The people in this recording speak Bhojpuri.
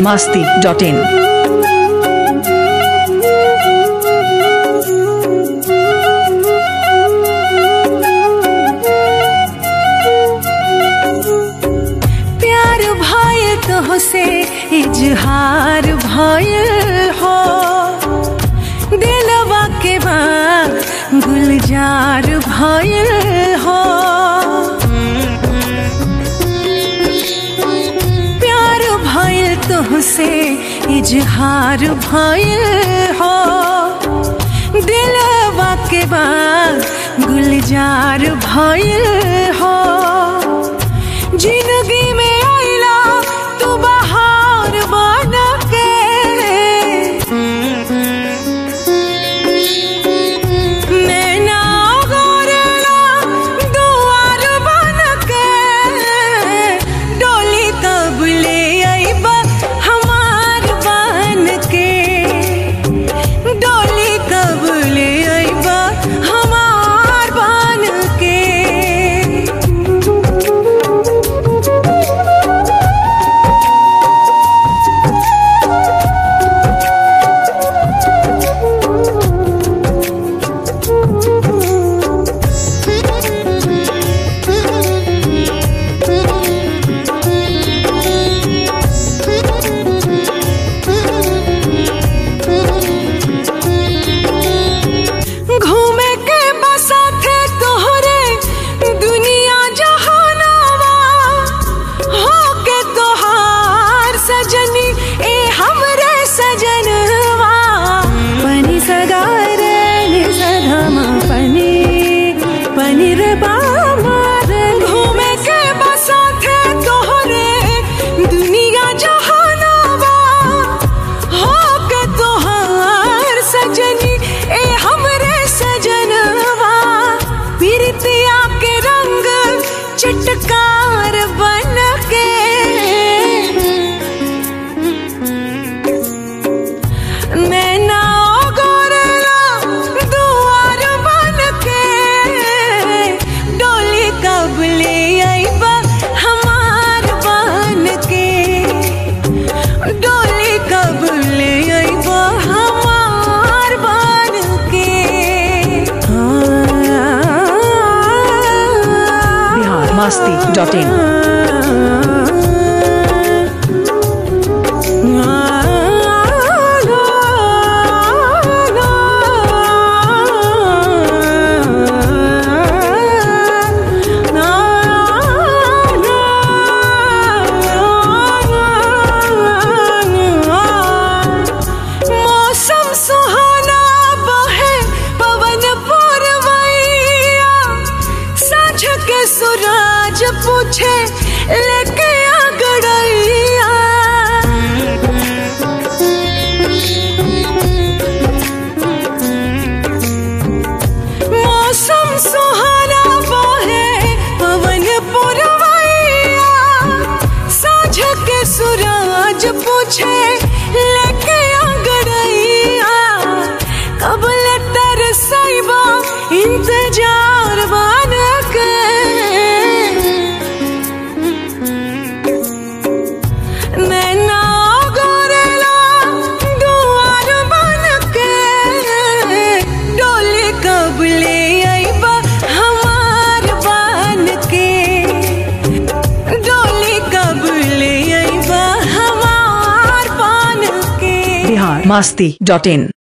masti dot in. प्यार भय तोहसे इजहार भयल हो दिलवा के बाद गुलजार भयल हो प्यार भयल तोहसे इजहार भयल हो दिलवा के बाद गुलजार भयल हो जिंदगी में आइला तू बहार बन के नैना गोरला दुआर बन के डोली कब ले आइबा हमार बन के डोली कब ले आइबा हमार बन के घूमे के बसा थे तोहरे दुनिया जहानावा हो के तोहार सजनी ए हमरे सजनवा पनी सगार नि सधमा पनी पनी रे बामार घूमे के बसा थे तोहरे दुनिया जहानावा हो के तोहार सजनी ए हमरे सजनवा पिरतिया के रंग चटकार बन के नैना गोरला दुआर बन के डोली कब ले आइबा हमार बन के डोली कब ले आइबा हमार बन के Bihar masti dot in. मौसम सुहाना बहे पवन पुरवैया साँझ के सूरज पूछे लेके आ गड़ैया मौसम सुहाना बहे पवन पुरवैया साँझ के सूरज पूछे लेके आ गड़ैया कब ले तरसैबा इंतजार बन के नैना गोरला दुआर बन के डोली कब ले आइबा हमार बन के डोली कब ले आइबा हमार बन के Bihar masti dot in.